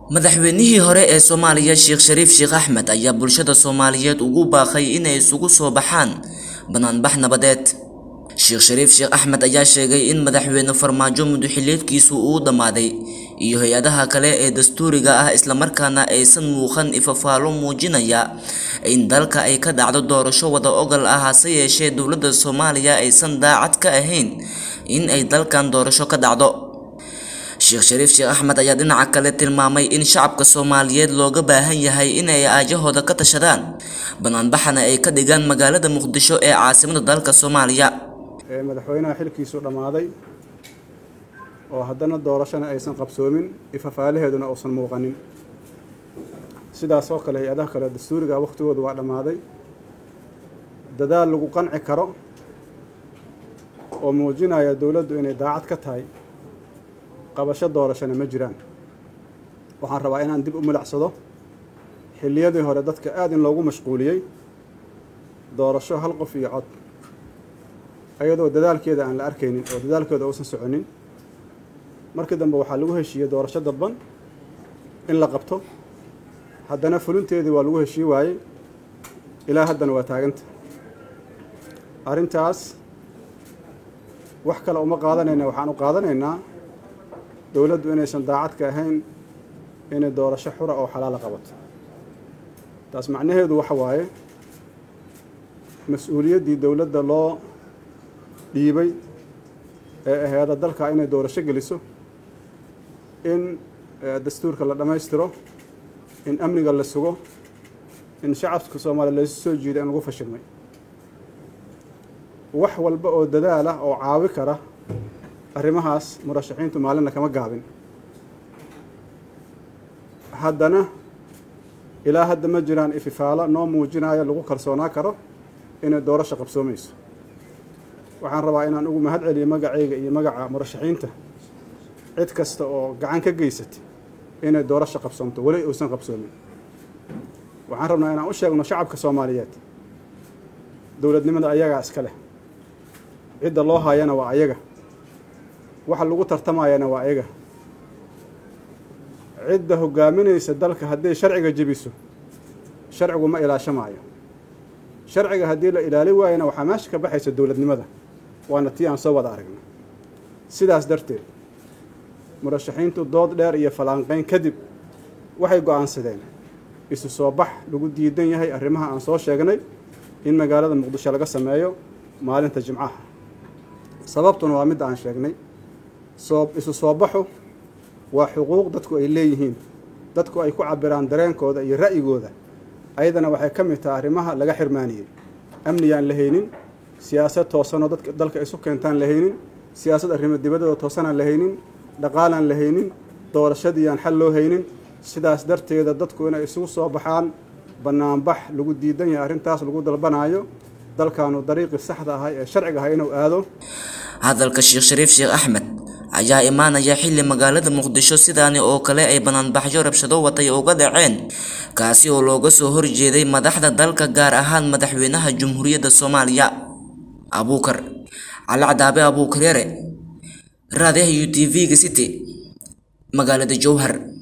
madaxweynihii hore ee soomaaliya sheekh shariif sheekh axmed ayaa bulshada soomaaliyeed ugu baaqay inay isugu soo baxaan banaanbax nabadeed sheekh shariif sheekh axmed ayaa sheegay in madaxweyne farmaajo muduxileedkiisu uu dhammaaday iyo hay-adaha kale ee dastuuriga ah islamarkaana aysan muuqan ifafaalo muujinaya in dalka ay ka dhacdo doorasho wada ogal ah hase yeeshee dowladda soomaaliya aysan daacad ka ahayn in ay dalkan doorasho ka dhacdo sheekh shariif sheekh axmed ayaa dhinaca kale tilmaamay in shacabka soomaaliyeed looga baahan yahay inay aajahooda ka tashadaan banaanbaxana ay ka dhigaan magaalada muqdisho ee caasimada dalka soomaaliya ee madaxweynaha xilkiisu dhammaaday oo haddana doorashana aysan qabsoomin ifafaalaheeduna uusan muuqanin sidaas oo kale hay-adaha kale dastuuriga wakhtigoodu waa dhammaaday dadaal lagu qanci karo oo muujinaya dowladdu inay daacad ka tahay qabasho doorashana ma jiraan waxaan rabaa inaan dib u milicsado xilliyadii hore dadka aada in loogu mashquuliyey doorasho hal qof iyo cod iyadoo dadaalkeeda aan la arkaynin oo dadaalkeeda uusan soconin markii dambe waxaa lagu heshiiyey doorasho dadban in la qabto haddana fulinteedii waa lagu heshii waayey ilaa haddana waa taaganta arrintaas wax kale uma qaadanayna waxaan u qaadanaynaa dowladdu inaysan daacad ka ahayn inay doorasho xura oo xalaala qabato taas macnaheedu waxa waaye mas-uuliyaddii dowladda loo dhiibay ee aheeda dalka inay doorasho geliso in dastuurka la dhammaystiro in amniga la sugo in shacabka soomaaliya laysu soo jiiday in lagu fashilmay wax walba oo dadaal ah oo caawi kara arrimahaas murashaxiintu maalinna kama gaabin haddana ilaa hadda ma jiraan ififaalo noo muujinaya lagu kalsoonaa karo inay doorasho qabsoomayso waxaan rabaa inaan ugu mahad celiyo magacayga iyo magaca murashaxiinta cid kasta oo gacan ka geysatay inay doorasho qabsoomto weli uusan qabsoomin waxaan rabnaa inaan u sheegno shacabka soomaaliyeed dowladnimada ayagaa iska leh cidda loo haayana waa ayaga waxa lagu tartamayana waa ayaga cidda hogaaminaysa dalka hadday sharciga jebiso sharcigu ma ilaashamaayo sharciga haddii la ilaali waayana waxaa meesha ka baxaysa dowladnimada waana tii aan soo wada aragna sidaas darteed murashaxiintu dood dheer iyo falanqeyn kadib waxay go-aansadeen isu soo bax lagu diidan yahay arrimaha aan soo sheegnay in magaalada muqdisho laga sameeyo maalinta jimcaha sababtuna waa midda aan sheegnay soo isu soo baxu waa xuquuq dadku ay leeyihiin dadku ay ku cabiraan dareenkooda iyo ra'yigooda ayadana waxay ka mid tahay arrimaha laga xirmaaniyey amniyaan la haynin siyaasad toosanoo dadka dalka isu keentaan la haynin siyaasad arrimo dibadooda toosanaan la haynin dhaqaalaan la haynin doorashadiiyaan xal loo haynin sidaas darteeda dadku inay isugu soo baxaan banaanbax lagu diidan yahay arrintaas lagu dalbanaayo dalkaanu dariiqii saxda ahay ee sharciga ahay inuu aado hadalka sheekh shariif sheekh axmed ayaa imaanaya xilli magaalada muqdisho sidaani oo kale ay banaanbaxyo rabshado watay uga dhaceen kaasi oo looga soo horjeeday madaxda dalka gaar ahaan madaxweynaha jamhuuriyadda soomaaliya abuukar cali cadaabe abuukareere raadiyaha u t v-ga city magaalada jowhar